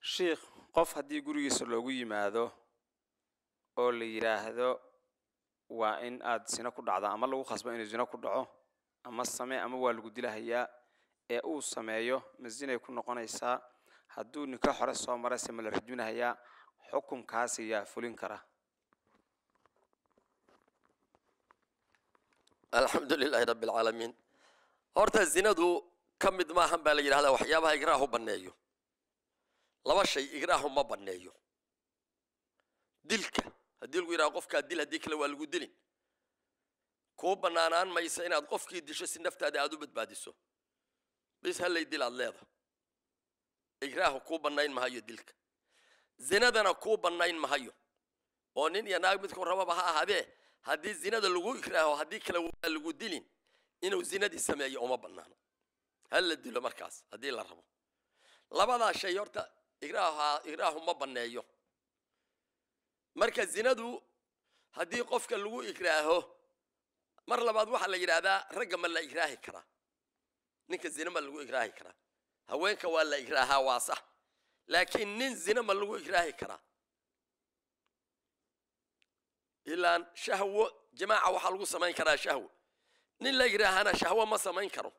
shiikh qof haddii gurigiisa loogu yimaado oo la yidhaahdo waa in aad sino ku dhacda ama lagu khasbo inuu sino ku dhaco ama samee ama waa lagu dilahayaa ee uu sameeyo ma sinay ku noqonaysaa hadduu ninka hore soo marayse ma la rajminahayaa xukunkaasi yaa fulin kara alxamdu lilaahi rabbi alcaalamiin horta zinadu ka mid maahan baa la yidhahdaa waxyaabaha igraahu banneeyo laba shay igraahu ma banneeyo dilka haddii lagu yidhaha qofkaa dil haddii kale waa lagu dilin kuu bannaanaan maysa inaad qofkii disho si naftaada aad u badbaadiso bis hallay dil aad leeda igraahu kuu bannayn mahayo dilka zinadana kuu bannayn mahayo oo nin iyo naag midku rababa ha ahaadee haddii zinada lagu igraaho haddii kale waa lagu dilin inuu zinadii sameeyo uma bannaano ha la dilo markaas haddii la rabo labadaa shay horta igraaha igraahu ma banneeyo marka zinadu haddii qofka lagu igraaho mar labaad waxaa la yidhaahdaa ragga ma la igraahi karaa ninka zina ma lagu igraahi karaa haweenka waa la igraahaa waa sax laakiin nin zina ma lagu igraahi karaa ilaan shahwo jamaaca waxaa lagu samayn karaa shahwo nin la igraahana shahwo ma samayn karo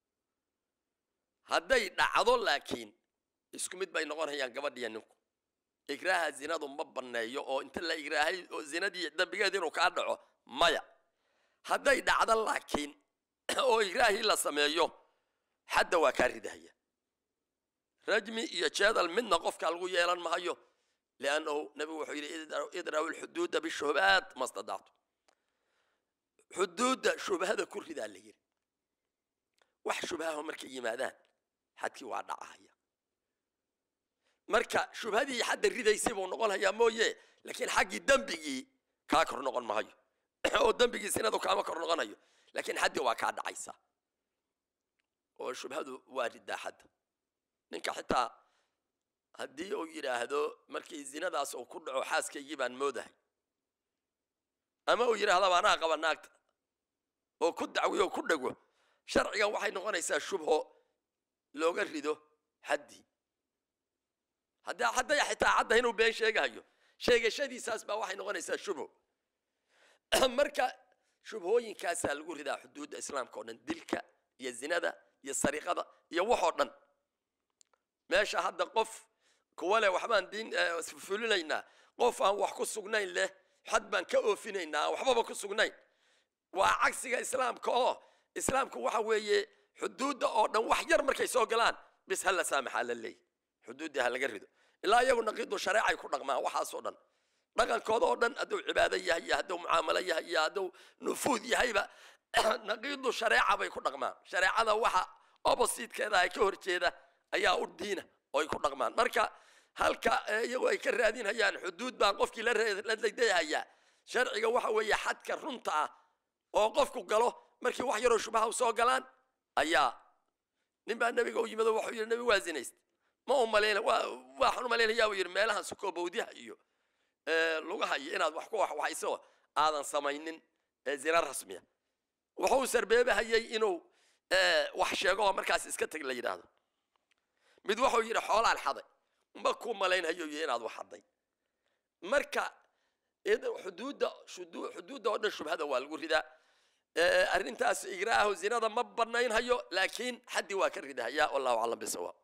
hadday dhacdo laakiin isku mid bay noqonayaan gabadhiya ninku igraaha zinadu ma banneeyo oo inta la igraahay oo zinadii dambigeed inuu kaa dhaco maya hadday dhacdo laakiin oo igraahii la sameeyo xadda waa kaa ridahaya rajmi iyo jeedal midna qofka lagu yeelan mahayo liannahu nabigu wuxuu yidhi idraw lxuduuda bishubaat ma stadactu xuduudda shubhada ku ridaa la yidhi wax shubhaho markay yimaadaan xadkii waa dhacahaya marka shubhadii xadda ridaysay buu noqon hayaa mooye laakiin xaggii dembigii kaa kor noqon mahayo oo dembigii sinadu kaama kor noqonayo laakiin xaddii waa kaa dhacaysa oo shubhadu waa ridaa xadda ninka xitaa haddii uu yidhaahdo markii zinadaas uu ku dhaco xaaskaygii baan moodahay ama uu yidhahdaba anaa qaba naagta oo ku dacwiyo o ku dhego sharcigan waxay noqonaysaa shubho looga rido xaddii hadda hadday xitaa cadda inuu been sheegahayo sheegashadiisaas baa waxay noqonaysaa shubho marka shubhooyinkaasaa lagu ridaa xuduudda islaamka oo dhan dilka iyo zinada iyo sariqada iyo waxoo dhan meesha hadda qof kuwa leh waxbaan diin fulinaynaa qof aan wax ku sugnayn leh xad baan ka oofinaynaa aan waxbaba ku sugnayn waa cagsiga islaamka oo islaamku waxa weeye xuduudda oo dhan wax yar markay soo galaan bis ha la saamaxaa la leeyahy xuduuddii ha laga rido ilaa iyagu naqiidu shareecay ku dhaqmaan waxaasoo dhan dhaqankooda oo dhan hadduu cibaado yahay iyo hadduu mucaamalo yahay iyo hadduu nufuud yahayba naqiidu shareeca bay ku dhaqmaan shareecada waxa oppositekeeda ay ka horjeeda ayaa u diina oo ay ku dhaqmaan marka halka iyagu ay ka raadinhayaan xuduud baan qofkii la ladayhayaa sharciga waxa weeye xadka runta ah oo qofku galo markii wax yaroo shubaha u soo galaan ayaa nin baa nebiga u yimid oo wuxuu yidhi nebi waa zinayst ma u malayna waa waxaan u malaynayaa uu yidhi meelahan sukoobowdiha iyo lugaha iyo inaad wax ku waxwaxayso aadan samaynin zina rasmiya wuxuu sarbeebahayay inuu wax sheego oo markaas iska teg la yidhaahdo mid wuxuu yidhi xoolaan xaday ma ku malaynhayo iyo inaad wax xaday marka xuduudda xuduudda oo dhan shubhada waa lagu ridaa arrintaas igraahu zinada ma banaynhayo laakiin xaddii waa ka ridahaya wallahu aclam bisawaab